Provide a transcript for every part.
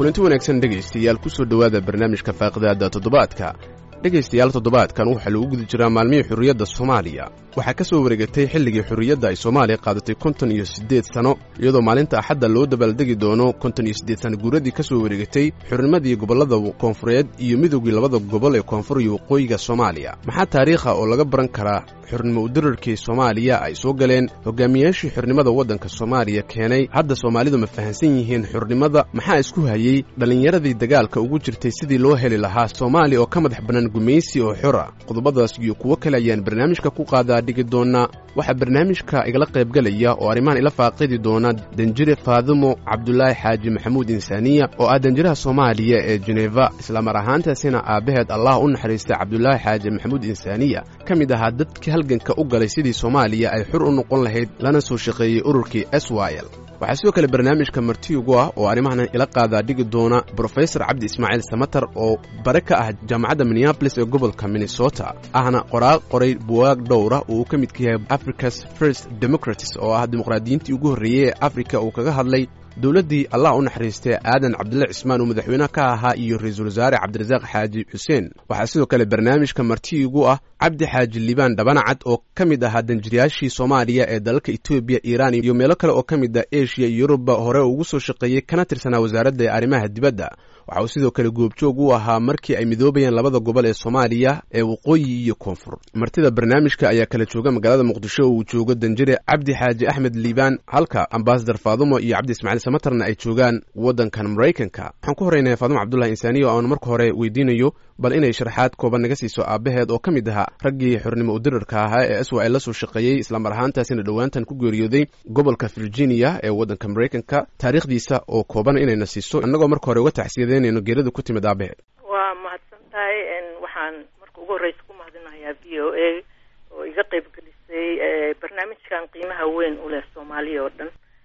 kulanti wanaagsan dhegaystayaal ku soo dhowaada barnaamijka faaqidaada toddobaadka dhegaystayaal toddobaadkan waxaa lagu guda jiraa maalmihii xurriyadda soomaaliya waxaa ka soo wareegatay xilligii xurriyadda ay soomaaliya qaadatay konton iyo siddeed sanno iyadoo maalinta axadda loo dabaaldegi doono konton iyo siddeed sanno guuradii ka soo wareegatay xurnimadii gobollada koonfureed iyo midoogii labada gobol ee koonfur iyo waqooyiga soomaaliya maxaa taariikha oo laga baran karaa xurnimo udirarkii soomaaliya ay soo galeen hogaamiyaashii xurnimada waddanka soomaaliya keenay hadda soomaalidu ma fahansan yihiin xurnimada maxaa isku hayey dhallinyaradii dagaalka ugu jirtay sidii loo heli lahaa soomaaliya oo ka madax bannaan gumaysi oo xura qodobadaas iyo kuwo kale ayaan barnaamijka ku qaadaa dhigi doonaa waxaa barnaamijka igala qaybgelaya oo arrimahan ila faaqidi doona danjire faadimo cabdulaahi xaaji maxamuud insaaniya oo ah danjiraha soomaaliya ee jeneva islamar ahaantaasina aabbaheed allah u naxariistay cabdulaahi xaaji maxamuud insaaniya ka mid ahaa dadkii halganka u galay sidii soomaaliya ay xur u noqon lahayd lana soo shaqeeyey ururkii swil waxaa sidoo kale barnaamijka marti ugu ah oo arrimahan ila qaadaa dhigi doona brofesor cabdi ismaaciil samatar oo bare ka ah jaamacadda minneabolis ee gobolka minnesota ahna qoraal qoray buwaag dhowra oo uu ka midka yahay africa's first democratis oo ah dimuqraadiyiintii ugu horreeyey ee afrika uu kaga hadlay dowladdii allah u naxariistay aadan cabdulla cismaan oo madaxweynaha ka ahaa iyo ra-iisul wasaare cabdirasaaq xaaji xuseen waxaa sidoo kale barnaamijka marti ugu ah cabdi xaaji liibaan dhabanacad oo ka mid ahaa danjirayaashii soomaaliya ee dalalka etoobiya iiraan iyo meelo kale oo ka mid ah eshiya iyo yuruba hore ugu soo shaqeeyey kana tirsanaa wasaaradda arrimaha dibadda waxa uu sidoo kale goobjoog u ahaa markii ay midoobayeen labada gobol ee soomaaliya ee waqooyi iyo koonfur martida barnaamijka ayaa kala jooga magaalada muqdisho oo uu joogo danjire cabdi xaaji axmed liibaan halka ambasadar faadumo iyo cabdi ismaaciil samatarna ay joogaan waddankan maraykanka waxaan ku horeynaya faadumo cabdullahi insaaniya oo aan marka hore weydiinayo bal inay sharaxaad kooban naga siiso aabbaheed oo ka mid ahaa raggii xurnimo udirarka ahaa ee aswa la soo shaqeeyey islamar ahaantaasina dhowaantan ku geeriyooday gobolka virginia ee waddanka maraykanka taariikhdiisa oo kooban inayna siiso annagoo marka hore uga taxsiyadeynayno geerida ku timid aabaheed waa mahadsan tahay waxaan marka ugu horreysa ku mahadinayaa v o a oo iga qeyb gelisay barnaamijkan qiimaha weyn u leh soomaaliya oo dhan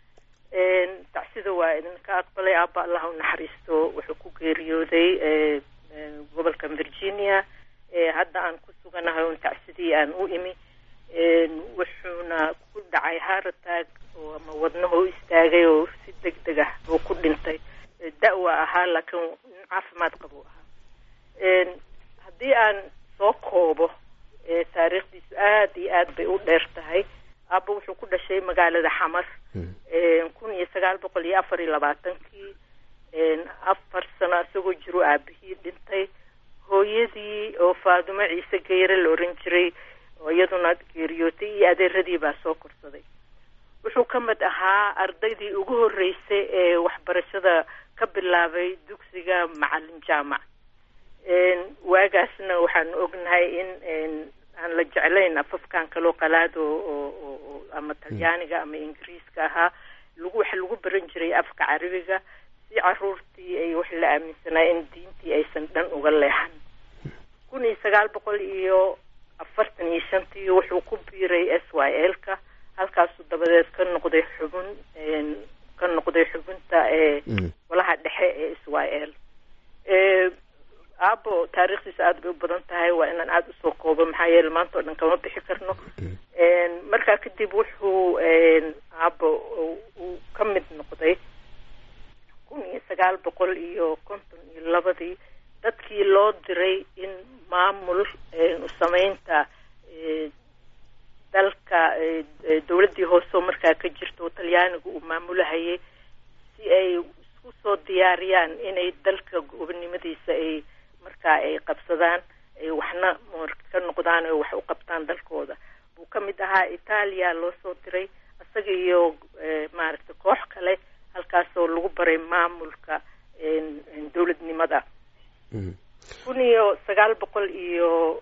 tacsida waa idinka aqbalay aaba allah u naxariisto wuxuu ku geeriyooday gobolka virginia hadda aan ku suganahay un tacsidii aan u imi wuxuuna ku dhacay haratag oo ama wadnaho u istaagay oo si deg deg ah buu ku dhintay da-wa ahaa laakiin nin caafimaad qabu ahaa haddii aan soo koobo taariikhdiisu aada iyo aad bay u dheer tahay aaba wuxuu ku dhashay magaalada xamar kun iyo sagaal boqol iyo afar iyo labaatankii afar sano isagoo jiro aabihii dhintay hooyadii oo faadumo ciise geyre la oran jiray oo iyaduna geeriyootay iyo adeeradii baa soo korsaday wuxuu ka mid ahaa ardaydii ugu horreysay ee waxbarashada ka bilaabay dugsiga macalin jaamac waagaasna waxaanu ognahay in aan la jeclayn afafkan kaloo qalaad oo ama talyaaniga ama ingiriiska ahaa lagu waxa lagu baran jiray afka carabiga si caruurtii ay wax la aaminsanaa in diintii aysan dhan uga leexan kun iyo sagaal boqol iyo afartan iyo shantii wuxuu ku biiray s y l ka halkaasuu dabadeed ka noqday xubin ka noqday xubinta ee golaha dhexe ee s y l aabo taariikhdiisa aada bay u badan tahay waa inaan aada usoo koobo maxaa yeele maanta oo dhan kama bixi karno markaa kadib wuxuu aabo uu ka mid noqday kun iyo sagaal boqol iyo konton iyo labadii dadkii loo diray in maamul sameynta dalka dowladdii hoose oo markaa ka jirta oo talyaaniga uu maamulahayay si ay isku soo diyaariyaan inay dalka gobonimadiisa ay markaa ay qabsadaan ay waxna ka noqdaan oo wax u qabtaan dalkooda buu ka mid ahaa itaaliya loo soo diray isaga iyo maaragtay koox kale halkaasoo lagu baray maamulka dowladnimada kun iyo sagaal boqol iyo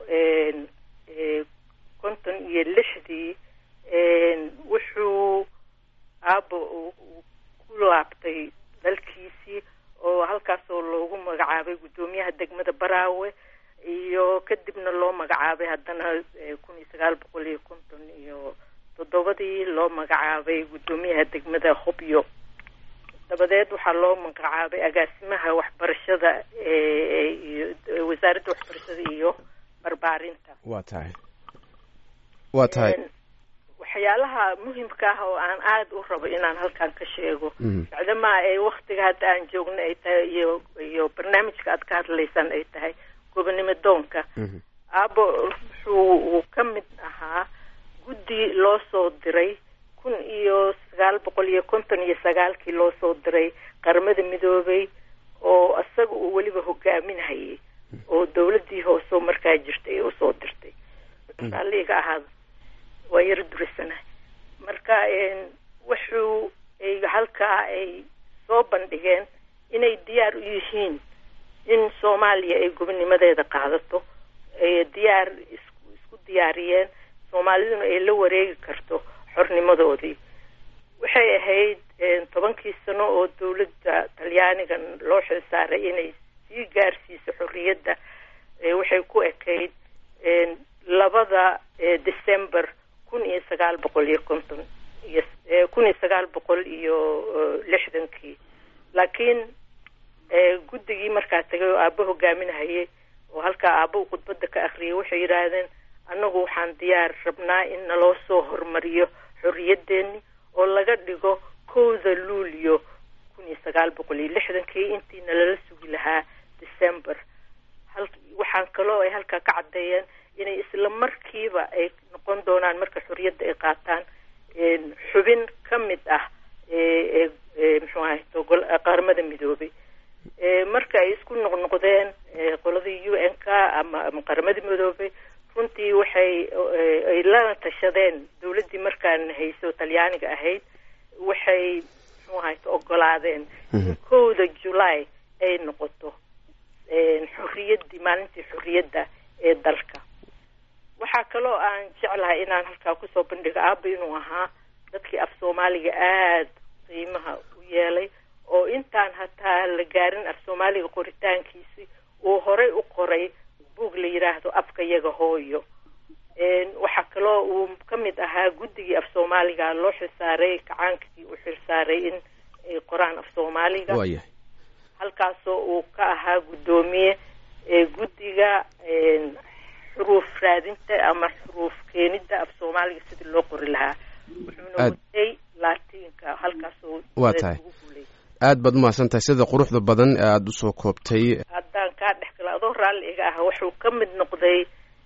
konton iyo lixdii wuxuu aabo ku laabtay dalkiisii oo halkaasoo loogu magacaabay guddoomiyaha degmada baraawe iyo kadibna loo magacaabay haddana kun iyo sagaal boqol iyo konton iyo toddobadii loo magacaabay guddoomiyaha degmada hobyo dabadeed waxaa loo magacaabay agaasimaha waxbarashada wasaaradda waxbarashada iyo barbaarinta waa tahay waa tahay waxyaalaha muhimka ah oo aan aada u rabo inaan halkan ka sheego bacdamaa ay waktiga hadda aan joogno ay tahay iyo iyo barnaamijka aad ka hadlaysaan ay tahay gobonimo doonka aabo wuxuu uu ka mid ahaa guddi loo soo diray kun iyo sagaal boqol iyo konton iyo sagaalkii loo soo diray qaramada midoobay oo isaga uu weliba hogaaminhayay oo dawladdii hooseo markaa jirtay ee usoo dirtay aliga ahaada waa yaro durisana marka wuxuu ay halkaa ay soo bandhigeen inay diyaar u yihiin in soomaaliya ay gobonimadeeda qaadato ay diyaar isku isku diyaariyeen soomaaliduna ay la wareegi karto xornimadoodii waxay ahayd tobankii sano oo dawladda talyaaniga loo xilsaaray inay sii gaarsiiso xorriyadda waxay ku ekayd labada december kun iyo sagaal boqol iyo konton iyo kun iyo sagaal boqol iyo lixdankii laakiin guddigii markaa tagay oo aabba hogaaminahayay oo halkaa aabba uu khudbadda ka akriyay waxay yidhaahdeen annagu waxaan diyaar rabnaa in naloo soo hormariyo xorriyaddeeni oo laga dhigo kowda luulyo kun iyo sagaal boqol iyo lixdankii intii nalala sugi lahaa december hal waxaan kaloo ay halkaa ka caddeeyeen inay isla markiiba ay noqon doonaan marka xorriyadda ay qaataan xubin ka mid ah muxuu ahay qaramada midoobay marka ay isku noqnoqdeen qoladii u n k ama ama qaramada midoobay runtii waxay ay lana tashadeen dawladdii markaan hayso talyaaniga ahayd waxay muxuu ahay ogolaadeen in kowda july ay noqoto xorriyaddii maalintii xorriyadda ee dalka waxaa kaloo aan jeclahay inaan halkaa kusoo bandhigo aaba inuu ahaa dadkii af soomaaliga aada qiimaha u yeelay oo intaan hataa la gaarin af soomaaliga qoritaankiisi uu horey u qoray buug la yidhaahdo afka yaga hooyo waxaa kaloo uu ka mid ahaa guddigii af soomaaliga loo xilsaaray kacaankii u xilsaaray in ay qoraan af soomaaliga halkaasoo uu ka ahaa guddoomiye guddiga xuruuf raadinta ama xuruuf keenidda af soomaaliga sidii loo qori lahaa wuxuuna watay laatiinka halkaasoo waa tahay aad baad umahadsan tahay sida quruxda badan ee aada usoo koobtay haddaan kaa dhex gala adoo raalli iga ah wuxuu ka mid noqday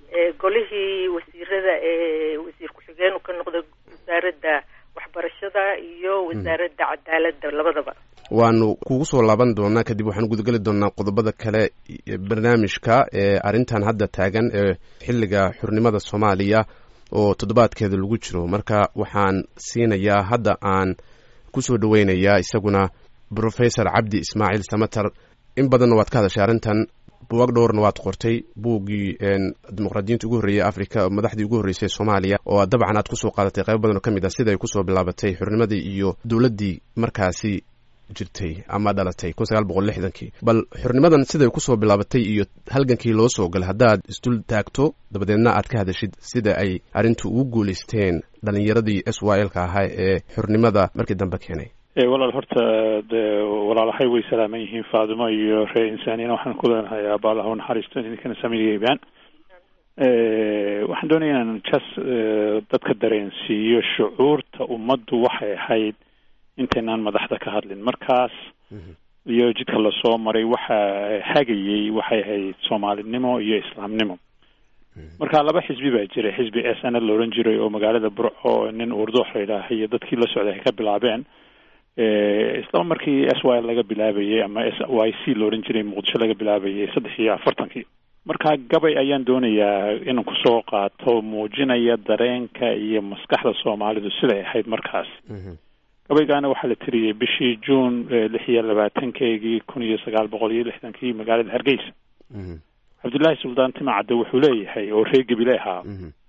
golihii wasiirada ee wasiir ku-xigeenu ka noqday wasaaradda waxbarashada iyo wasaaradda cadaaladda labadaba waanu kugu soo laaban doonaa kadib waxaanu gudageli doonaa qodobada kale barnaamijka ee arrintan hadda taagan ee xilliga xurnimada soomaaliya oo toddobaadkeeda lagu jiro marka waxaan siinayaa hadda aan kusoo dhaweynayaa isaguna professor cabdi ismaaciil samater in badanna waad ka hadashay arrintan buwag dhowrna waad qortay buuggii dimuqraadiyiinta ugu horreeyey africa madaxdii ugu horreysay soomaaliya oo dabcan aad kusoo qaadatay qaybo badan oo ka mid ah sida ay kusoo bilaabatay xurnimadii iyo dowladdii markaasi jirtay ama dhalatay kun sagaal boqol lixdankii bal xurnimadan siday kusoo bilaabatay iyo halgankii loo soo galay haddaad isdul taagto dabadeedna aad ka hadashid sida ay arrintu ugu guulaysteen dhalinyaradii s y l ka ahaa ee xurnimada markii dambe keenay walaal horta de walaalahay way salaaman yihiin faadimo iyo ree insaaniyana waxaan ku leenahay aabaalah naxariisto idinkana samigeybaan waxaan doonaya inaan jas dadka dareensiiyo shucuurta ummaddu waxay ahayd intaynaan madaxda ka hadlin markaas iyo jidka lasoo maray waxa hagayey waxay ahayd soomaalinimo iyo islaamnimo marka laba xisbi baa jiray xisbi s n la odhan jiray oo magaalada burco nin urdoox la yidhaaha iyo dadkii la socday ay ka bilaabeen isla markii s y laga bilaabayay ama s y c la odhan jiray muqdisho laga bilaabayay saddex iyo afartankii marka gabay ayaan doonayaa inaan kusoo qaato muujinaya dareenka iyo maskaxda soomaalidu siday ahayd markaas gabaygaana waxaa la tiriyey bishii juun lix iyo labaatankeygii kun iyo sagaal boqol iyo lixdankii magaalada hargeysa cabdullaahi suldaan timacadde wuxuu leeyahay oo reer gebile ahaa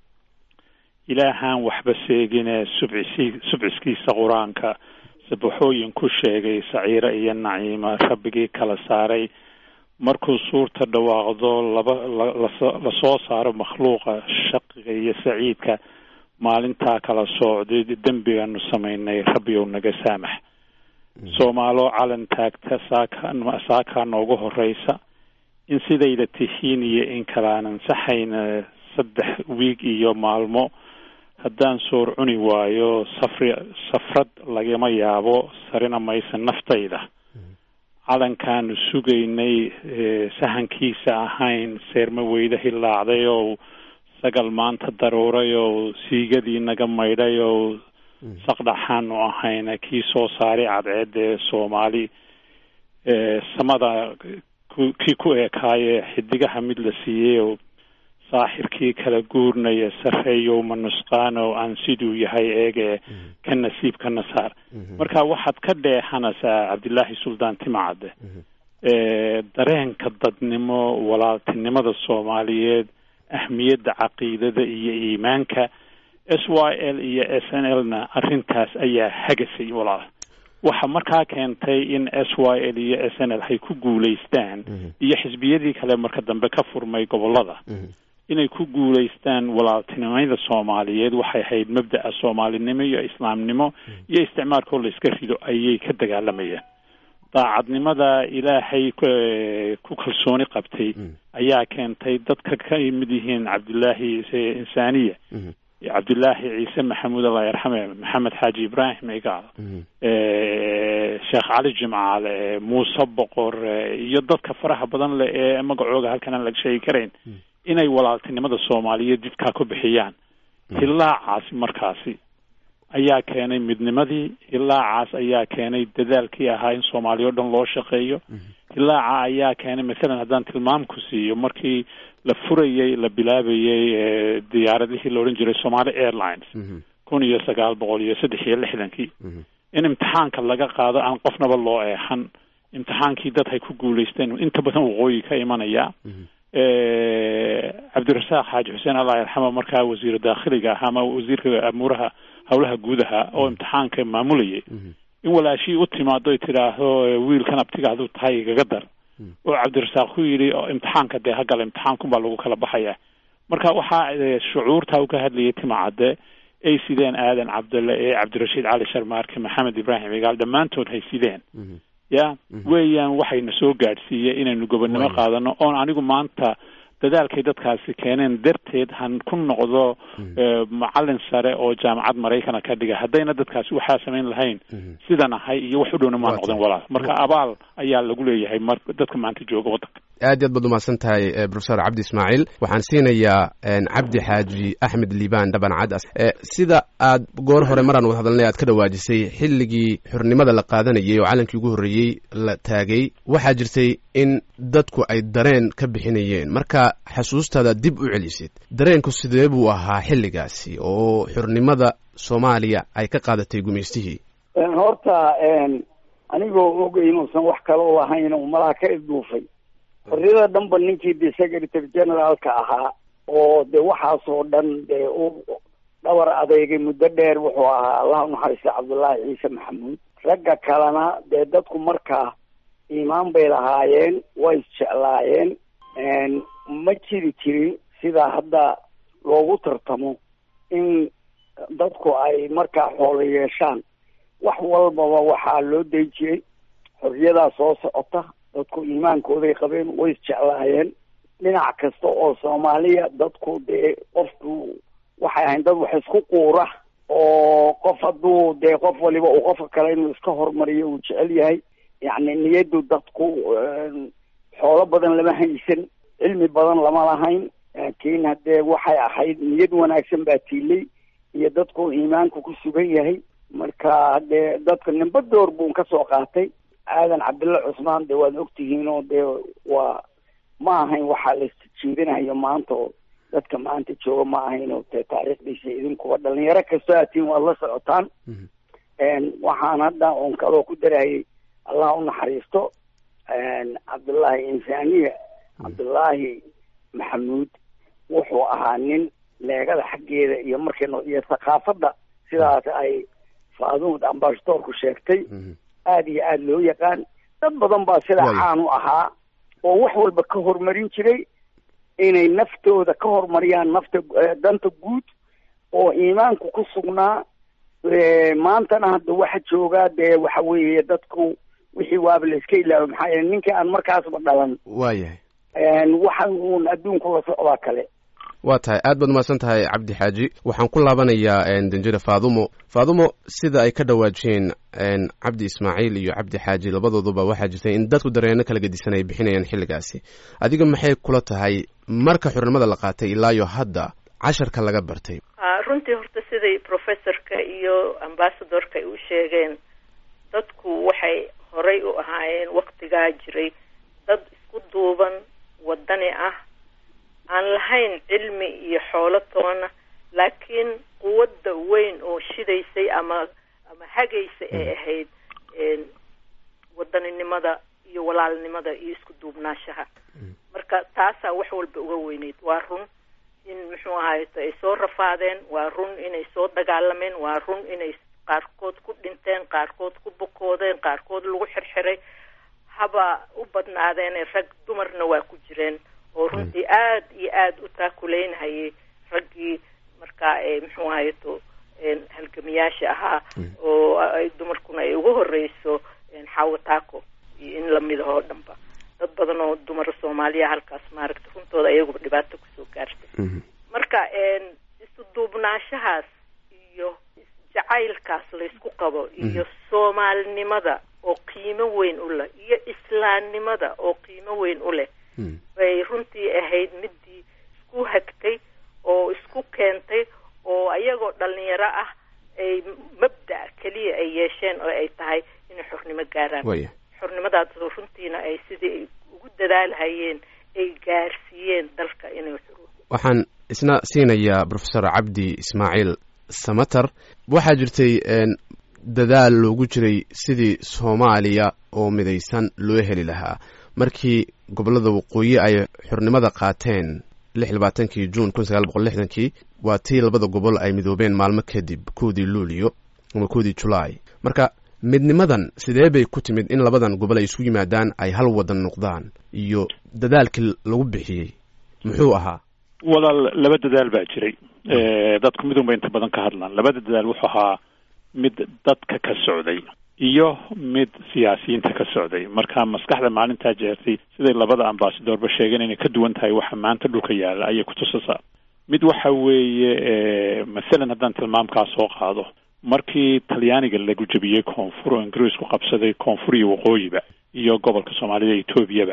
ilaahaan waxba seegine subcisi subciskiisa qur-aanka sabaxooyin ku sheegay saciire iyo naciima rabbigii kala saaray markuu suurta dhawaaqdo laba lasoo saaro makhluuqa shaqiga iyo saciidka maalintaa kala soocday dembigaanu samaynay rabbiyow naga saamax soomaalo calan taagta saaka saakaa noogu horeysa in sidayda tihiin iyo in kalaanan saxayna saddex wiig iyo maalmo haddaan soor cuni waayo safri safrad lagama yaabo sarina maysa naftayda calankaanu sugaynay sahankiisa ahayn seerma weyda hilaacday oo sagal maanta daruuray oo siigadii naga maydhay oo saqdhaxaanu ahayna kii soo saaray cadceedda ee soomaali samada kii ku eekaaye xidigaha mid la siiyey oo saaxirkii kala guurnaya sarreeyow ma nusqaano aan siduu yahay eege ka nasiib ka nasaar marka waxaad ka dheexanaysaa cabdillaahi suldaan timacadde dareenka dadnimo walaaltinimada soomaaliyeed ahmiyadda caqiidada iyo iimaanka s y l iyo s n l na arrintaas ayaa hagasay walaal waxa markaa keentay in s y l iyo s n l hay ku guulaystaan iyo xisbiyadii kale marka dambe ka furmay gobolada inay ku guulaystaan walaaltinimada soomaaliyeed waxay ahayd mabda'a soomaalinimo iyo islaamnimo iyo isticmaalkoo la iska rido ayay ka dagaalamayaan daacadnimada ilaahay ku kalsooni qabtay ayaa keentay dadka ka mid yihiin cabdillaahi insaaniya cabdillaahi ciise maxamuud allah yarxame maxamed xaaji ibraahim igaal sheekh cali jimcaale muuse boqor iyo dadka faraha badan leh ee magacooga halkan aan laga sheegi karayn inay walaaltinimada soomaaliyeed didkaa ku bixiyaan hilaacaasi markaasi ayaa keenay midnimadii hilaacaas ayaa keenay dadaalkii ahaa in soomaaliya o dhan loo shaqeeyo hilaaca ayaa keenay mathalan haddaan tilmaam ku siiyo markii la furayey la bilaabayey diyaaradihii la odhan jiray somaali airlines kun iyo sagaal boqol iyo saddex iyo lixdankii in imtixaanka laga qaado aan qofnaba loo eexan imtixaankii dad hay ku guulaysteen inta badan waqooyi ka imanaya cabdirasaaq xaaji xuseen allah yarxama markaa wasiiru daakhiliga ahaa ama wasiirka amuuraha howlaha guudaha oo imtixaanka maamulayay in walaashii u timaado tidhaahdo wiilkan abtigaadu tahay igaga dar oo cabdirasaaq ku yidhi imtixaanka dee hagala imtixaankunbaa lagu kala baxaya marka waxaa shucuurtaa u ka hadlayay timacadde ay sideen aadan cabdulle ee cabdirashiid cali sharmaarke maxamed ibraahim igaal dhammaantood hay sideen ya weeyaan waxayna soo gaadhsiiyey inaynu gobonnimo qaadano oon anigu maanta dadaalkay dadkaasi keeneen darteed han ku noqdo macalin sare oo jaamacad maraykana ka dhiga haddayna dadkaasi waxaa samayn lahayn sidan ahay iyo wax u dhowna maa noqdeen walaal marka abaal ayaa lagu leeyahay mar dadka maanta jooga waddanka aad iy aad baad umahadsan tahay profesor cabdi ismaaciil waxaan siinayaa cabdi xaaji axmed liibaan dhaban cadas sida aad goor hore maraan wad hadalnay aad ka dhawaajisay xilligii xornimada la qaadanayay oo calankii ugu horreeyey la taagay waxaa jirtay in dadku ay dareen ka bixinayeen marka xasuustaada dib u celisid dareenku sidee buu ahaa xilligaasi oo xornimada soomaaliya ay ka qaadatay gumaystihii horta anigoo ogay inuusan wax kaloo lahayn oo malaha ka isduufay xorriyada dhanba ninkii de secretary generaalka ahaa oo de waxaasoo dhan dee u dhabar adeegay muddo dheer wuxuu ahaa allah unaxariista cabdullaahi ciise maxamuud ragga kalena dee dadku markaa iimaan bay lahaayeen way isjeclaayeen ma jiri jirin sidaa hadda loogu tartamo in dadku ay markaa xoolo yeeshaan wax walbaba waxaa loo day jiray xorriyadaa soo socota dadku iimaankooday qabeen way isjeclaayeen dhinac kasta oo soomaaliya dadku dee qofku waxay ahayn dad wax isku quura oo qof hadduu dee qof waliba uu qofka kale inuu iska hormariyo uu jecel yahay yacni niyaddu dadku xoolo badan lama haysan cilmi badan lama lahayn laakiin haddee waxay ahayd niyad wanaagsan baa tiilay iyo dadku iimaanku ku sugan yahay marka haddee dadka nimba door buun ka soo qaatay aadan cabdilla cusmaan dee waad ogtihiin oo dee waa ma ahayn waxaa la jiidinayo maanta oo dadka maanta jooga ma ahayn oo dee taariikhdiisa idinkuwa dhalinyaro kastoo aatiin waad la socotaan waxaan hadda oon kaloo ku darayay allah u naxariisto cabdullaahi insaaniya cabdullaahi maxamuud wuxuu ahaa nin leegada xaggeeda iyo markayno iyo thaqaafadda sidaas ay faaduud ambasadoorku sheegtay aada iyo aada loo yaqaan dad badan baa sidaa caan u ahaa oo wax walba ka horumarin jiray inay naftooda ka horumariyaan nafta danta guud oo iimaanku ku sugnaa maantana hadda waxa joogaa dee waxa weeye dadku wixii waaba la iska ilaaway maxaa yeele ninkii aan markaasba dhalan waayahay waxa uun adduunku la socdaa kale waa tahay aad baad umahadsan tahay cabdi xaaji waxaan ku laabanayaa danjire faadumo faadumo sida ay ka dhawaajiyeen cabdi ismaaciil iyo cabdi xaaji labadooduba waxaa jirtay in dadku dareeno kala gedisan ay bixinayaan xilligaasi adiga maxay kula tahay marka xornimada la qaatay ilaayo hadda casharka laga bartay runtii horta siday professorka iyo ambasadorka ay u sheegeen dadku waxay horay u ahaayeen waktigaa jiray dad isku duuban wadani ah aan lahayn cilmi iyo xoolo toona laakiin quwadda weyn oo shidaysay ama ama hagaysa ay ahayd wadaninimada iyo walaalnimada iyo isku duubnaashaha marka taasaa wax walba uga weyneyd waa run in muxuu ahayto ay soo rafaadeen waa run inay soo dagaalameen waa run inay qaarkood ku dhinteen qaarkood ku bukoodeen qaarkood lagu xirxiray haba u badnaadeene rag dumarna waa ku jireen oo runtii aad iyo aada u taakuleynhayay raggii markaa muxuu ahayto halgamiyaasha ahaa oo ay dumarkuna ay ugu horeyso xaawo taako iyo in lamid ahoo dhanba dad badan oo dumara soomaaliya halkaas maaragta runtooda ayaguba dhibaato kusoo gaartay marka isu duubnaashahaas iyo jacaylkaas laysku qabo iyo soomaalinimada oo qiimo weyn u leh iyo islaamnimada oo qiimo weyn u leh bay runtii ahayd midii isku hagtay oo isku keentay oo ayagoo dhalinyaro ah ay mabda keliya ay yeesheen oo ay tahay inay xornimo gaaraan xornimadaas runtiina ay sidii ay ugu dadaalhayeen ay gaarsiiyeen dalka inay waxaan isna siinayaa professor cabdi ismaaciil samater waxaa jirtay dadaal loogu jiray sidii soomaaliya oo midaysan loo heli lahaa markii gobollada waqooyi ay xornimada qaateen lix labaatankii juun kun sagaal boqol lixdankii waa tii labada gobol ay midoobeen maalmo kadib koodii luulyo ama koodii julaay marka midnimadan sidee bay ku timid in labadan gobol ay isku yimaadaan ay hal wadan noqdaan iyo dadaalkii lagu bixiyey muxuu ahaa walaal laba dadaal baa jiray dadku midun bay inta badan ka hadlaan labada dadaal wuxuu ahaa mid dadka ka socday iyo mid siyaasiyiinta ka socday marka maskaxda maalintaa jeertay siday labada ambasadorba sheegeen inay ka duwan tahay waxa maanta dhulka yaalla ayay kutusaysaa mid waxa weeye masalan haddaan tilmaamkaa soo qaado markii talyaaniga lagu jebiyey koonfur oo ingiriisku qabsaday koonfur iyo waqooyiba iyo gobolka soomaalida etoobiyaba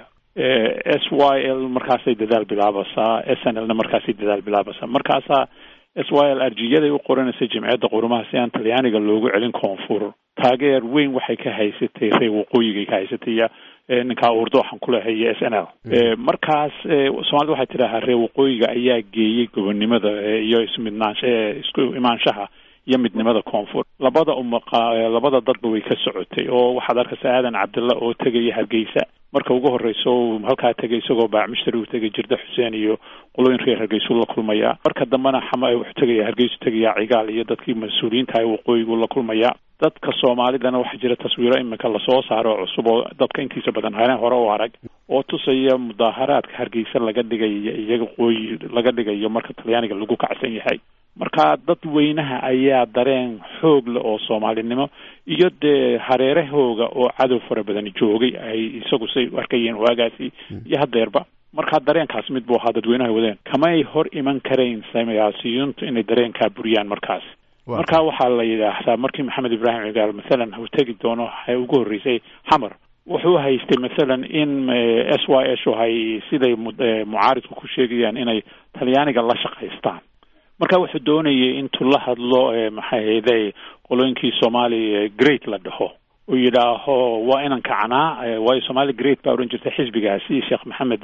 s y l markaasay dadaal bilaabaysaa s n l na markaasay dadaal bilaabaysaa markaasaa s y l arjiyaday u qoranaysay jimciyadda qurumaha si aan talyaaniga loogu celin koonfur taageer weyn waxay ka haysatay reer waqooyigay ka haysatay iyo ninkaa urdo waxaan ku lehay iyo s n l markaas soomaalida waxay tidhaahaa reer waqooyiga ayaa geeyey gobonnimada iyo ismidnaansha isku imaanshaha iyo midnimada koonfur labada umaqa labada dadba way ka socotay oo waxaad arkaysa aadan cabdilla oo tegaya hargeysa marka ugu horeyso halkaa tegay isagoo baacmishtari uu tegay jirda xuseen iyo qolooyin reer hargeysu la kulmaya marka dambena xama wuxuu tegaya hargeysu tegaya cigaal iyo dadkii mas-uuliyiinta ah waqooyigu la kulmaya dadka soomaalidana waxaa jira taswiiro imika lasoo saaro oo cusub oo dadka intiisa badan hane hore u arag oo tusaya mudaaharaadka hargeysa laga dhigayo iyaga qooyi laga dhigayo marka talyaaniga lagu kacsan yahay marka dad weynaha ayaa dareen xoog leh oo soomaalinimo iyo dee hareerahooga oo cadow fara badan joogay ay isagu say u arkayeen waagaasi iyo hadeerba markaa dareenkaas mid buu ahaa dadweynaha wadeen kamay hor iman karayn siyaasiyiintu inay dareenkaa buriyaan markaas marka waxaa la yidhaahdaa markii maxamed ibraahim cigaal mathalan uu tegi doono waxay ugu horreysay xamar wuxuu haystay mathalan in s y s hay siday mucaaridku ku sheegayaan inay talyaaniga la shaqaystaan marka wuxuu doonayay intuu la hadlo maxay hayday qolooyinkii soomaali great la dhaho uu yidhaaho waa inan kacanaa waayo somaali great baa odhan jirtay xisbigaasi sheekh maxamed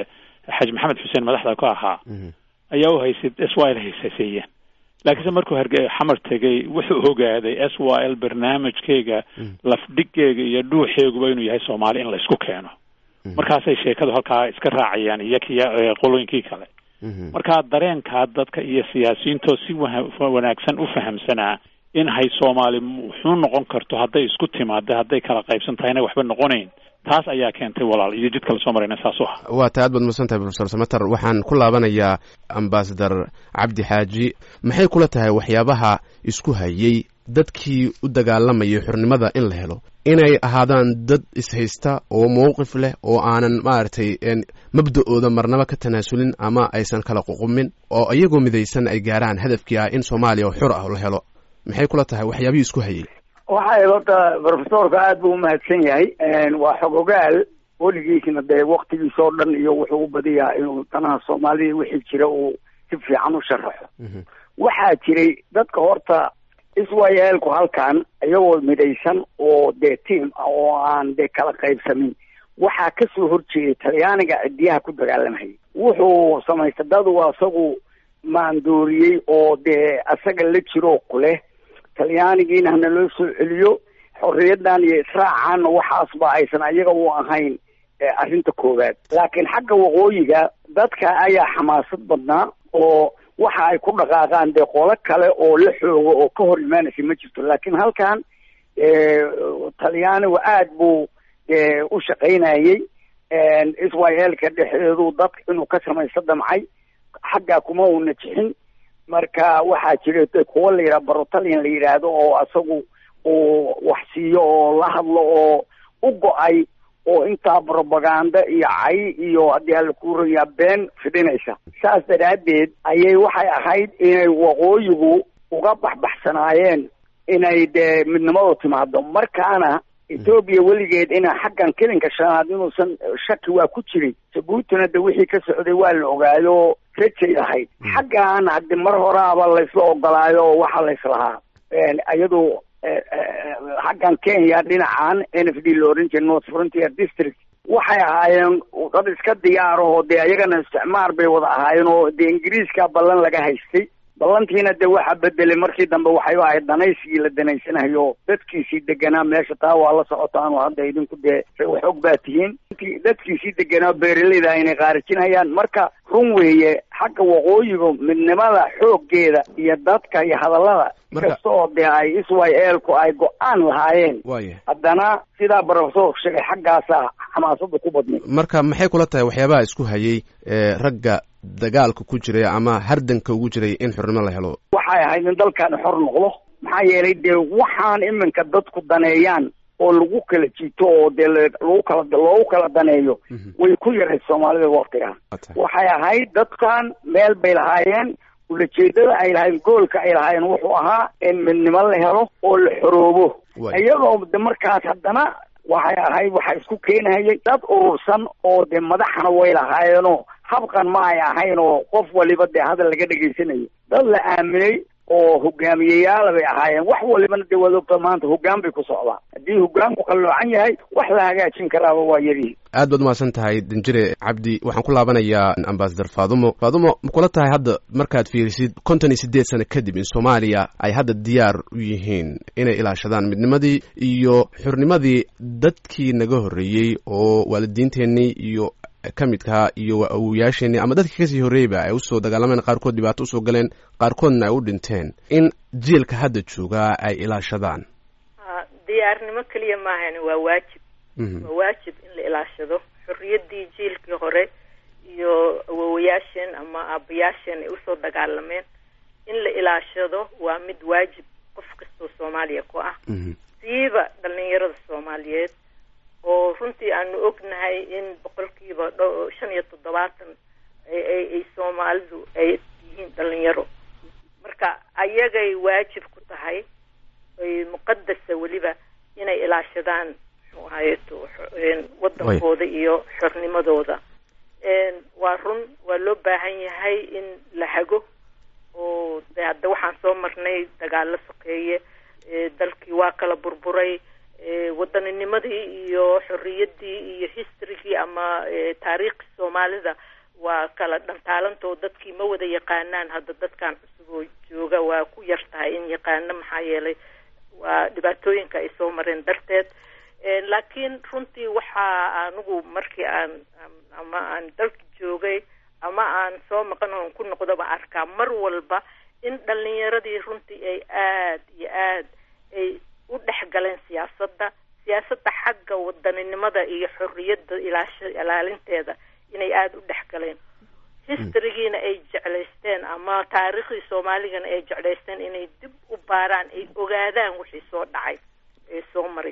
xaji maxamed xuseen madaxda ka ahaa ayaa u haysay s y l haysaseeyeen laakiinse markuu harge xamar tegay wuxuu ogaaday s y l barnaamijkeyga lafdhigeyga iyo dhuuxeeguba inuu yahay soomaali in la isku keeno markaasay sheekadu halkaa iska raacayaan iyo kiya qolooyinkii kale marka dareenkaa dadka iyo siyaasiyiintoo si wanaagsan u fahamsanaa in hay soomaali wuxuu noqon karto hadday isku timaada hadday kala qaybsan tahayna waxba noqonayn taas ayaa keentay walaal iyo jidka lasoo marayna saas u ah waa ta aad baad mahadsan tahay profesor samater waxaan ku laabanayaa ambasador cabdi xaaji maxay kula tahay waxyaabaha isku hayay dadkii u dagaalamayay xornimada in la helo inay ahaadaan dad ishaysta oo mowqif leh oo aanan maaragtay mabda-ooda marnaba ka tanaasulin ama aysan kala ququmin oo iyagoo midaysan ay gaaraan hadafkii ah in soomaaliya oo xur ah la helo maxay kula tahay waxyaabihii isku hayay waxay horta profesorka aada buu umahadsan yahay waa xogogaal weligiisna dee waktigiis oo dhan iyo wuxuu u badiyaa inuu danaha soomaalida wixii jira uu si fiican u sharaxo waxaa jiray dadka horta iswayeelku halkan iyagoo midaysan oo dee tiam ah oo aan dee kala qaybsamin waxaa kasoo horjeeday talyaaniga cidiyaha ku dagaalamhayay wuxuu samaystay dadu asagu maandooriyey oo dee asaga la jiroo kuleh talyaanigiina hana loo soo celiyo xorriyadan iyo israacaanna waxaasba aysan ayaga u ahayn arrinta koowaad laakiin xagga waqooyiga dadka ayaa xamaasad badnaa oo waxa ay ku dhaqaaqaan dee qolo kale oo la xoogo oo ka hor imaanaysa ma jirto laakiin halkan talyaanigu aada buu u shaqaynayey israelka dhexdeedu dad inuu ka samaysto damcay xaggaa kuma uuna jixin marka waxaa jira kuwa la yidhaha barotalian la yidhaahdo oo asagu uu wax siiyo oo la hadlo oo u go-ay oo intaa propaganda iyo cay iyo haddii alla kuurayaa been fidhinaysa saas daraaddeed ayay waxay ahayd inay waqooyigu uga baxbaxsanaayeen inay dee midnimadu timaado markaana etoobiya weligeed ina xaggan kelinka shanaad inuusan shaki waa ku jiray jabuutina de wixii ka socday waa la ogaayo rajay ahayd xaggan haddi mar horaaba laysla ogolaayo oo waxa layslahaa iyadu xaggan kenya dhinacan n f d la oran jiray north frontier district waxay ahaayeen dad iska diyaarahoo dee ayagana isticmaar bay wada ahaayeen oo dee ingiriiska ballan laga haystay ballantiina de waxa bedelay markii dambe waxay u ahayd danaysigii la danaysanayo dadkiisii deganaa meesha taa waa la socotaan oo hadda idinku dee waxog baa tihiin dadkiisii deganaa beeraleyda inay qaarijinayaan marka run weeye xagga waqooyiga midnimada xooggeeda iyo dadka iyo hadallada kasta oo dee ay israelku ay go-aan lahaayeen haddana sidaa profesorku sheegay xaggaasa xamaasada ku badnay marka maxay kula tahay waxyaabaha isku hayay ragga dagaalka ku jiray ama hardanka ugu jiray in xornimo la helo waxay ahayd in dalkan xor noqdo maxaa yeelay dee waxaan iminka dadku daneeyaan oo lagu kala jiito oo dee lagu kala loogu kala daneeyo way ku yarayd soomaalida waktiga waxay ahayd dadkan meel bay lahaayeen ulajeedada ay lahaayeen goolka ay lahaayeen wuxuu ahaa in midnimo la helo oo la xoroobo iyadoo de markaas haddana waxay ahayd waxaa isku keenahayay dad urursan oo dee madaxna way lahaayeenoo habqan ma ay ahayn oo qof waliba dee hadal laga dhegaysanayo dad la aaminay oo hogaamiyeyaala bay ahaayeen wax walibana dee waad ogta maanta hoggaan bay ku socdaan haddii hoggaanku qalloocan yahay wax la hagaajin karaaba waa yarihi aad baad umahadsan tahay danjire cabdi waxaan ku laabanayaa ambasador faadumo faadumo ma kula tahay hadda markaad fiirisid konton iyo siddeed sano kadib in soomaaliya ay hadda diyaar u yihiin inay ilaashadaan midnimadii iyo xurnimadii dadkii naga horreeyey oo waalidiinteennii iyo ka midkaa iyo awoyaasheenii ama dadkii kasii horreeyeyba ay usoo dagaalameen qaarkood dhibaato usoo galeen qaarkoodna ay u dhinteen in jiilka hadda joogaa ay ilaashadaan diyaarnimo keliya maahan waa waajib waa waajib in la ilaashado xorriyaddii jiilkii hore iyo awowayaasheen ama aabayaasheen ay usoo dagaalameen in la ilaashado waa mid waajib qof kastoo soomaaliya ku ah siiba dhalinyarada soomaaliyeed oo runtii aanu ognahay in boqolkiiba dho shan iyo toddobaatan ay soomaalidu ay yihiin dhalinyaro marka ayagay waajib ku tahay ay muqadasa weliba inay ilaashadaan muxuu ahayeto wadankooda iyo xornimadooda waa run waa loo baahan yahay in la hago oo de hadda waxaan soo marnay dagaalo sokeeye dalkii waa kala burburay waddaninimadii iyo xorriyaddii iyo historygii ama taariikhii soomaalida waa kala dhantaalantoo dadkii ma wada yaqaanaan hadda dadkan cusub oo jooga waa ku yar tahay in yaqaano maxaa yeelay waa dhibaatooyinka ay soo mareen darteed laakiin runtii waxaa anigu markii aan ama aan dalka joogay ama aan soo maqan oon ku noqdoba arkaa mar walba in dhalinyaradii runtii ay aad iyo aad ay u dhex galeen siyaasadda siyaasadda xagga wadaninimada iyo xorriyadda ilaasha ilaalinteeda inay aada u dhex galeen historygiina ay jeclaysteen ama taariikhdii soomaaligana ay jeclaysteen inay dib u baaraan ay ogaadaan wixii soo dhacay ee soo maray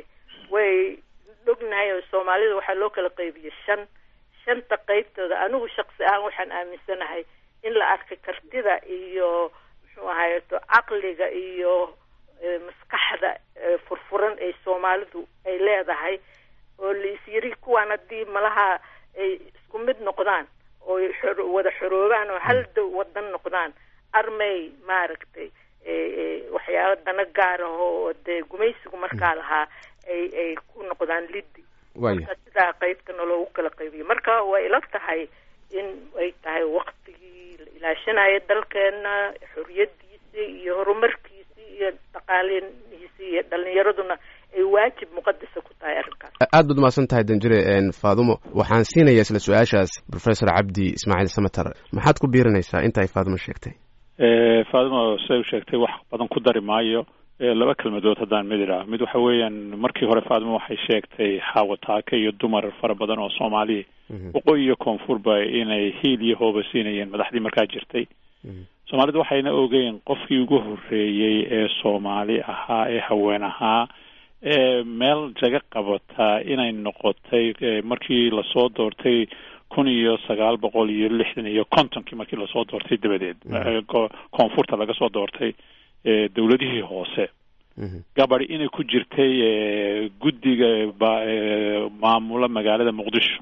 way ognahay oo soomaalida waxaa loo kala qaybiyey shan shanta qaybtooda anigu shaqsi ahaan waxaan aaminsanahay in la arkay kartida iyo muxuu ahayeto caqliga iyo maskaxda furfuran ee soomaalidu ay leedahay oo laisyiri kuwaan haddii malaha ay isku mid noqdaan oo wada xoroobaan oo hal dow wadan noqdaan armay maaragtay waxyaaba dana gaar ah oo dee gumaysigu markaa lahaa ay ay ku noqdaan liddi marka sidaa qaybtana loogu kala qaybiyo marka way ila tahay in ay tahay waktigii la ilaashanayo dalkeena xoriyadiisi iyo horumarkiisi iyo dhaqaalihiisi iyo dhalinyaraduna ay waajib muqadasa ku tahay arrinkaas aad baad umahadsan tahay danjire faadumo waxaan siinayaa isla su-aashaas professor cabdi ismaaciil samater maxaad ku biirinaysaa inta ay faadumo sheegtay faadumo siday u sheegtay wax badan ku dari maayo laba kelmadood haddaan mid idhaah mid waxa weeyaan markii hore faadimo waxay sheegtay xaawataake iyo dumar fara badan oo soomaaliya waqooyi iyo koonfurba inay hiil iyo hooba siinayeen madaxdii markaa jirtay soomaalidu waxayna ogeyn qofkii ugu horreeyey ee soomaali ahaa ee haween ahaa ee meel jaga qabataa inay noqotay markii lasoo doortay kun iyo sagaal boqol iyo lixdan iyo kontonkii markii lasoo doortay dabadeed koonfurta laga soo doortay dowladihii hoose gabadi inay ku jirtay guddiga maamula magaalada muqdisho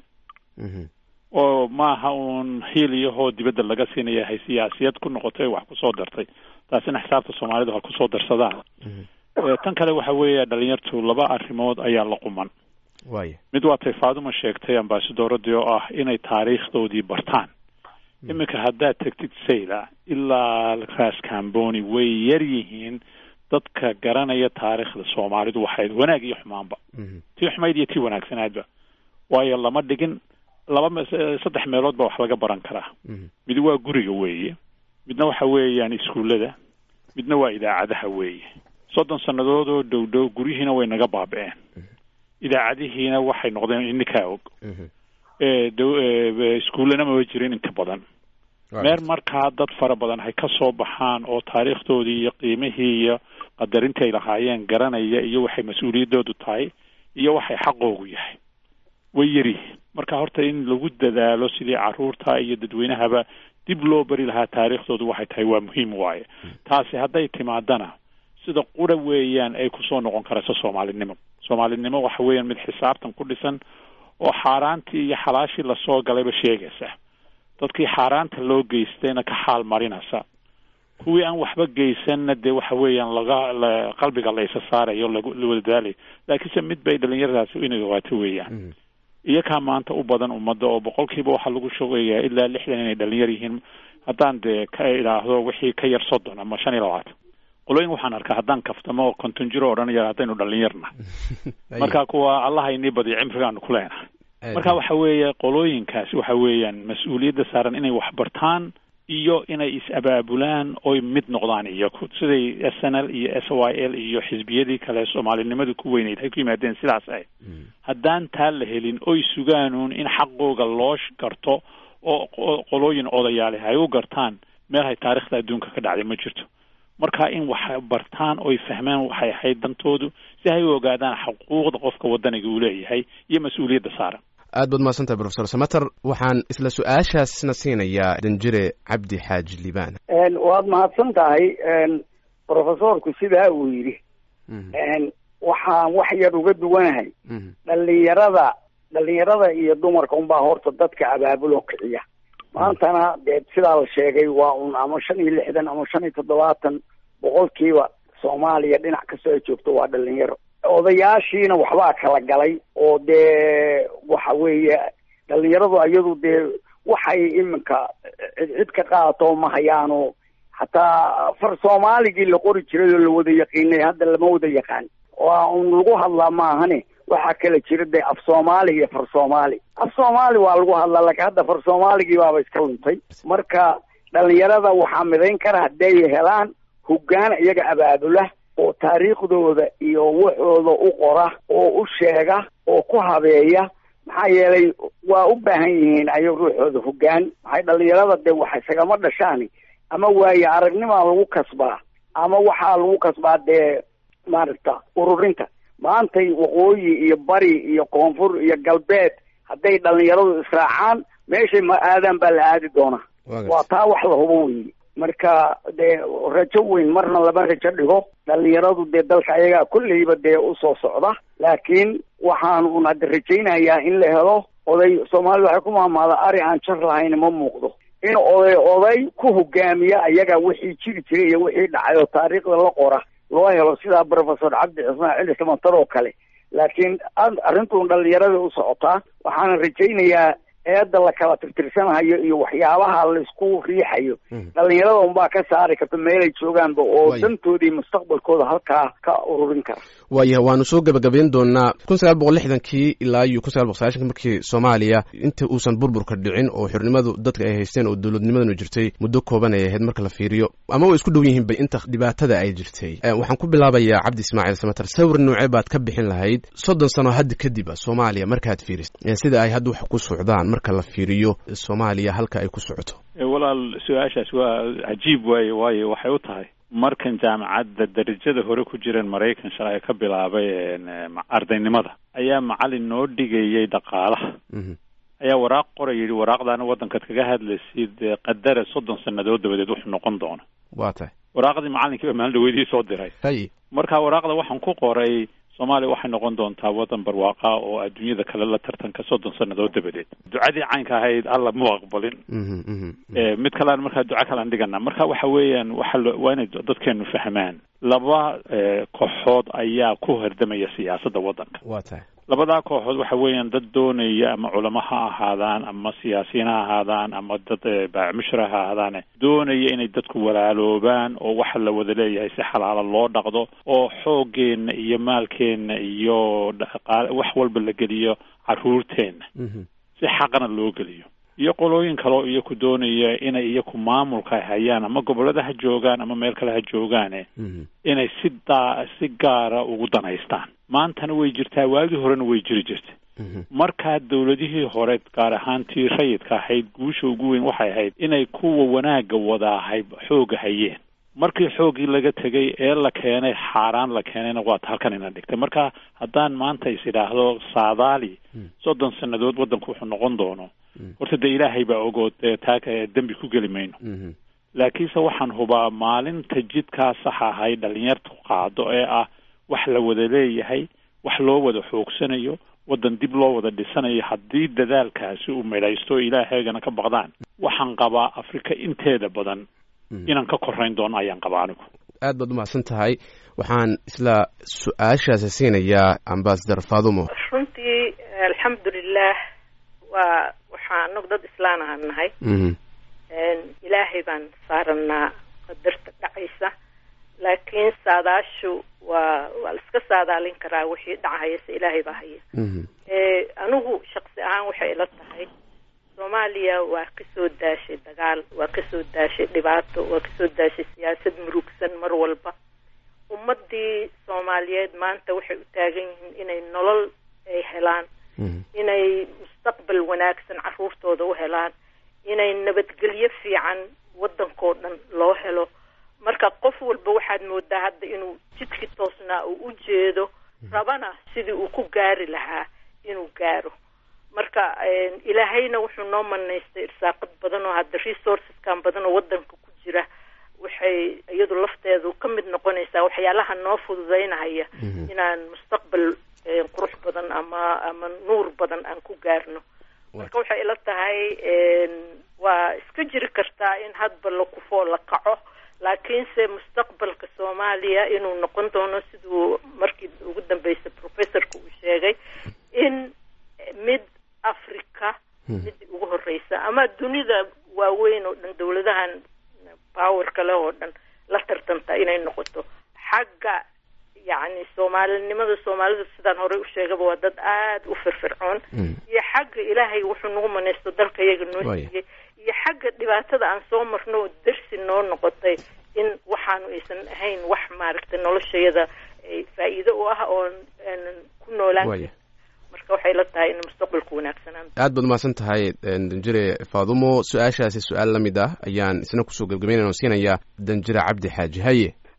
oo maaha uun hiil iyahoo dibadda laga siinaya hay siyaasiyad ku noqotay wax kusoo dartay taasina xisaabta soomaalidu ha kusoo darsadaan tan kale waxa weeya dhalinyartu laba arrimood ayaa la quman mid waatay faaduma sheegtay ambasadoradii oo ah inay taariikhdoodii bartaan iminka haddaad tegtid sayla ilaa ras camboni way yar yihiin dadka garanaya taariikhda soomaalidu waxayd wanaag iyo xumaanba tii xumayd iyo tii wanaagsanaadba waayo lama dhigin laba saddex meelood ba wax laga baran karaa mid waa guriga weeye midna waxa weeyaan iskuullada midna waa idaacadaha weeye soddon sannadood oo dhow dhow guryihiina way naga baaba-een idaacadihiina waxay noqdeen ininkaa og iskuullana maba jirin inka badan meer markaa dad fara badan hay ka soo baxaan oo taariikhdoodii iyo qiimihii iyo qadarintii ay lahaayeen garanaya iyo waxay mas-uuliyaddoodu tahay iyo waxay xaqoogu yahay way yaryihiin marka horta in lagu dadaalo sidii caruurta iyo dadweynahaba dib loo bari lahaa taariikhdoodu waxay tahay waa muhiim waaye taasi hadday timaadana sida qura weeyaan ay kusoo noqon karayso soomaalinimo soomaalinimo waxa weeyaan mid xisaabtan ku dhisan oo xaaraantii iyo xalaashii lasoo galayba sheegaysa dadkii xaaraanta loo geystayna ka xaal marinaysa kuwii aan waxba geysanna dee waxa weeyaan laga qalbiga la isa saarayo lawada daalayo laakiinse mid bay dhalinyaradaasi inay ogaato weeyaan iyakaa maanta u badan ummadda oo boqolkiiba waxaa lagu shogayaa ilaa lixdan inay dhalinyar yihiin haddaan dee ka idhaahdo wixii ka yar soddon ama shan iyo labaatan qolooyin waxaan arkaa haddaan kaftamo oo konton jiro odhanaya haddaynu dhalinyarna marka kuwa allaha inii badiyo cimrigaanu ku leenahay marka waxa weeye qolooyinkaasi waxa weeyaan mas-uuliyadda saaran inay wax bartaan iyo inay is-abaabulaan oy mid noqdaan iyaku siday s n l iyo s y l iyo xisbiyadii kale soomaalinimadu ku weyneyd hay ku yimaadeen sidaas ahayd haddaan taa la helin oy sugaanuun in xaqooga loo garto oo qolooyin odayaale ay u gartaan meel hay taarikhda adduunka ka dhacday ma jirto marka in wax bartaan oy fahmaan waxay ahayd dantoodu si hay u ogaadaan xuquuqda qofka wadaniga uu leeyahay iyo mas-uuliyadda saaran aad baad mahadsantahay profesor samater waxaan isla su-aashaasna siinayaa danjire cabdi xaaji liibaan waad mahadsan tahay profesorku sidaa uu yidhi waxaan wax yar uga duwanahay dhalinyarada dhalinyarada iyo dumarka unbaa horta dadka abaabuloo kiciya maantana dee sidaa la sheegay waa un ama shan iyo lixdan ama shan iyo toddobaatan boqolkiiba soomaaliya dhinac kastoo ay joogto waa dhalinyaro odayaashiina waxbaa kala galay oo dee waxa weeye dhalinyaradu iyadu dee waxay iminka cid cid ka qaadato ma hayaano xataa far soomaaligii la qori jiray oo la wada yaqiinay hadda lama wada yaqaan waa un lagu hadlaa maahane waxaa kala jira dee af soomaali iyo far soomaali af soomaali waa lagu hadlaa laakiin hadda far soomaaligii baaba iska luntay marka dhalinyarada waxaa midayn kara hadday helaan hoggaan iyaga abaabula oo taariikhdooda iyo waxooda u qora oo u sheega oo ku habeeya maxaa yeelay waa u baahan yihiin ayaga ruuxooda hoggaan maxay dhalinyarada dee wax isagama dhashaani ama waaye aragnimaa lagu kasbaa ama waxaa lagu kasbaa dee maaragta ururinta maantay waqooyi iyo bari iyo koonfur iyo galbeed hadday dhalinyaradu israacaan meeshay ma aadaan baa la aadi doonaa waa taa wax la hubo weyi marka dee rajo weyn marna lama rajo dhigo dhalinyaradu dee dalka ayagaa kolleyba dee usoo socda laakiin waxaan un hadda rajaynayaa in la helo oday soomaalida waxay ku mahmaada ari aan jar lahayn ma muuqdo in oday oday ku hogaamiya ayaga wixii jiri jiray iyo wixii dhacay oo taariikhda la qora loo helo sidaa professor cabdi cismaan cili samantar oo kale laakiin arrintuun dhalinyarada u socotaa waxaana rajaynayaa eedda la kala tirtirsanahayo iyo waxyaabaha laisku riixayo dhalinyarada unbaa ka saari karta meelay joogaanba oo dantoodii mustaqbalkooda halkaa ka ururin kara waaya waanu soo gebagabayn doonaa kun sagaal boqol lixdankii ilaa iyo kun sagaal boqol sagaashanki markii soomaaliya inta uusan burburka dhicin oo xornimadu dadka ay haysteen oo dowladnimadanu jirtay muddo kooban ay ahayd marka la fiiriyo ama way isku dhow yihiin bay inta dhibaatada ay jirtay waxaan ku bilaabayaa cabdi ismaaciil samatar sawir noocee baad ka bixin lahayd soddon sano hadda kadib a soomaaliya markaad fiiris sida ay hadda wax ku socdaan marka la fiiriyo soomaaliya halka ay ku socoto walaal su-aashaas waa cajiib waaye waayo waxay u tahay markan jaamacadda darajada hore ku jireen maraykan shalay ka bilaabay ardaynimada ayaa macalin noo dhigayay dhaqaalaha ayaa waraaq qoray yidhi waraaqdaana waddankaad kaga hadlaysid qadara soddon sannadood dabadeed wuxuu noqon doona waa tahay waraaqdii macalinkii baa maalin dhaweydii soo diray hay marka waraaqda waxaan ku qoray soomaaliya waxay noqon doontaa waddan barwaaqa oo adduunyada kale la tartanka soddon sannadood dabadeed ducadii caynka ahayd alla mu aqbalin mid kalean markaa duco kalean dhigana marka waxa weeyaan waxa waa inay dadkeenu fahmaan laba kooxood ayaa ku hardamaya siyaasadda waddanka waa tahay labadaa kooxood waxa weeyaan dad doonaya ama culamo ha ahaadaan ama siyaasiyiin ha ahaadaan ama dad baacmushra ha ahaadaane doonaya inay dadku walaaloobaan oo waxa la wada leeyahay si xalaala loo dhaqdo oo xoogeenna iyo maalkeenna iyo dhaqaale wax walba la geliyo carruurteenna si xaqana loo geliyo iyo qolooyin kaleo iyaku doonaya inay iyaku maamulka hayaan ama gobollada ha joogaan ama meel kale ha joogaane inay si daa si gaara ugu danaystaan maantana way jirtaa waagii horena way jiri jirtay markaa dawladihii hore gaar ahaan tii rayidka ahayd guusha ugu weyn waxay ahayd inay kuwa wanaagga wadaahay xooga hayeen markii xooggii laga tegay ee la keenay xaaraan la keenayna waata halkan ina dhigtay marka haddaan maanta is idhaahdo saadaali soddon sannadood waddanku wuxuu noqon doono horta dee ilaahay baa ogood dee taa dembi ku geli mayno laakiinse waxaan hubaa maalinta jidkaa saxa ahay dhalinyartu qaado ee ah wax la wada leeyahay wax loo wada xoogsanayo waddan dib loo wada dhisanayo haddii dadaalkaasi uu midhaysto ilaahaygana ka baqdaan waxaan qabaa afrika inteeda badan inaan ka korayn doono ayaan qabaa anigu aad baad umahadsan tahay waxaan isla su-aashaasi siinayaa ambasador fadumo runtii alxamdulilah waa waxaa anagu dad islaan ahaan nahay ilaahay baan saaranaa qadarta dhacaysa laakiin saadaashu waa waa la iska saadaalin karaa wixii dhacahayase ilaahay baa haya anigu shaksi ahaan waxay ila tahay soomaaliya waa kasoo daashay dagaal waa kasoo daashay dhibaato waa kasoo daashay siyaasad murugsan mar walba ummadii soomaaliyeed maanta waxay u taagan yihiin inay nolol ay helaan inay mustaqbal wanaagsan caruurtooda u helaan inay nabadgelyo fiican waddankoo dhan loo helo marka qof walba waxaad moodaa hadda inuu jidkii toosnaa uu u jeedo rabana sidii uu ku gaari lahaa inuu gaaro marka ilaahayna wuxuu noo manaystay irsaaqad badan oo hadda resourceskan badan oo waddanka ku jira waxay iyadu lafteedu ka mid noqonaysaa waxyaalaha noo fududaynahaya inaan mustaqbal qurux badan ama ama nuur badan aan ku gaarno marka waxay ila tahay waa iska jiri kartaa in hadba la kufoo la kaco laakiinse mustaqbalka soomaaliya inuu noqon doono siduu markii ugu dambeysay professorka uu sheegay in mid africa midii ugu horeysa ama dunida waaweyn oo dhan dawladahan powerka leh oo dhan la tartanta inay noqoto xagga yacni soomaalinimada soomaalida sidaan horey u sheegaba waa dad aada u firfircoon iyo xagga ilaahay wuxuu nagu manaysto dalka iyaga noo siiyey iyo xagga dhibaatada aan soo marno oo darsi noo noqotay in waxaanu aysan ahayn wax maaragtay noloshayada faa-iido u ah oo aanan ku noolaan marka waxay la tahay in mustaqbalku wanaagsanaan aad baad umahadsan tahay danjire faadumo su-aashaasi su-aal la mid ah ayaan isna kusoo gebgabeynayna oo siinayaa danjire cabdi xaaji haye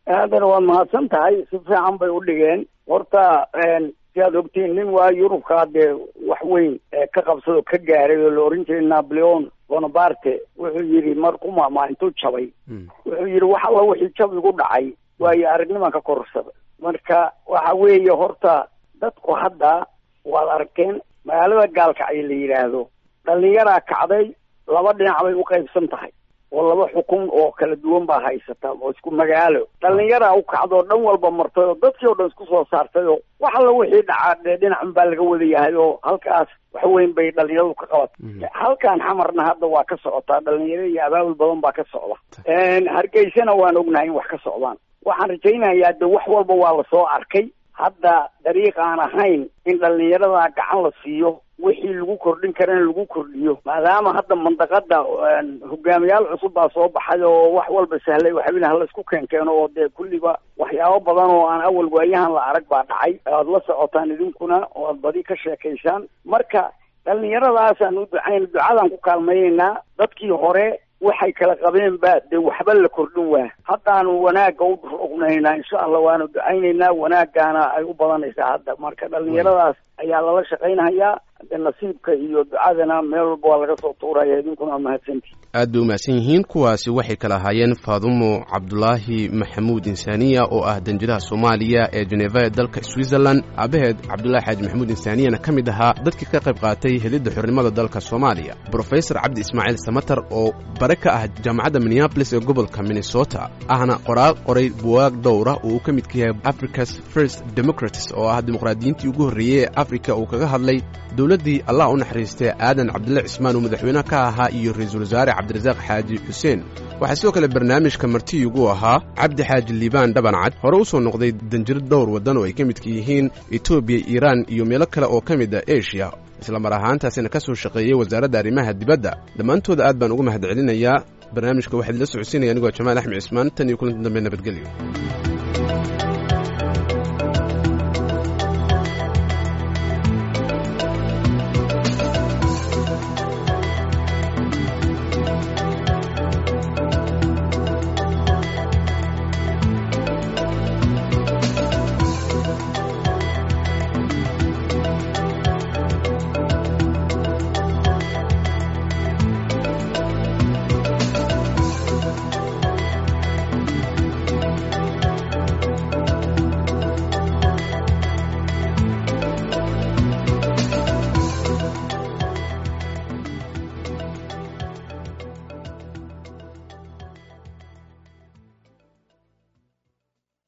haddana waad mahadsan tahay si fiican bay u dhigeen horta si aad ogtiin nin waa yurubkaa dee wax weyn ka qabsado ka gaaray oo la oran jiray napoleon bonaparte wuxuu yidhi marku maamaa intuu jabay wuxuu yidhi wax alla wixii jab igu dhacay waayo aragniman ka korsada marka waxa weeye horta dadku hadda waad arkeen magaalada gaalkacyo la yidhaahdo dhalinyaraa kacday laba dhinac bay u qaybsan tahay oo laba xukun oo kala duwan baa haysata oo isku magaalo dhalinyaraa u kacdo dhan walba martay oo dadkii oo dhan isku soo saartay oo wax alla wixii dhacaa dee dhinacun baa laga wada yahay oo halkaas wax weyn bay dhalinyaradu ka qabatay halkan xamarna hadda waa ka socotaa dhalinyaro iyo abaabul badan baa ka socda hargeysana waan ognahay in wax ka socdaan waxaan rajaynayaa de wax walba waa lasoo arkay hadda dariiq aan ahayn in dhalinyarada gacan la siiyo wixii lagu kordhin karana lagu kordhiyo maadaama hadda mandaqada hogaamiyaal cusub baa soo baxay oo wax walba sahlay waxbina hala isku keenkeeno oo dee kulliba waxyaabo badan oo aan awal waayahan la arag baa dhacay aad la socotaan idinkuna oo aad badi ka sheekaysaan marka dhalinyaradaasaan u ducayn ducadaan ku kaalmayeynaa dadkii hore waxay kala qabeen ba dee waxba la kordhin waa haddaanu wanaagga u rognaynaa insha allah waanu ducaynaynaa wanaaggaana ay u badanaysaa hadda marka dhalinyaradaas ayaa lala shaqaynayaa de nasiibka iyo ducadana meel walba waa laga soo tuuraya idinkuna waa mahadsantii aad bay umahadsan yihiin kuwaasi waxay kala ahaayeen faadumo cabdulaahi maxamuud insaniya oo ah danjiraha soomaaliya ee jeneva ee dalka switzerland aabaheed cabdulaahi xaaji maxamuud insaniyana ka mid ahaa dadkii ka qayb qaatay helidda xornimada dalka soomaaliya brofesor cabdi ismaaciil samatar oo bare ka ah jaamacadda minneabolis ee gobolka minnesota ahna qoraal qoray buwaag dhowra oo uu ka midka yahay africa's first democratis oo ah dimuqraadiyiintii ugu horreeyey ee afrika uu kaga hadlay dowladdii allah u naxariistay aadan cabdilla cismaan uu madaxweyne ka ahaa iyo ra-iisul wasaare cabdirasaaq xaaji xuseen waxaa sidoo kale barnaamijka martiyugu ahaa cabdi xaaji liibaan dhabancad hore u soo noqday danjiro dhowr waddan oo ay ka midka yihiin etoobiya iiraan iyo meelo kale oo ka mid a eshiya isla mar ahaantaasina ka soo shaqeeyey wasaaradda arrimaha dibadda dhammaantooda aad baan uga mahad celinayaa barnaamijka waxaa idila socodsiinaya anigoo jamaal axmed cismaan tan iyo kulanti dambe nabadgelyo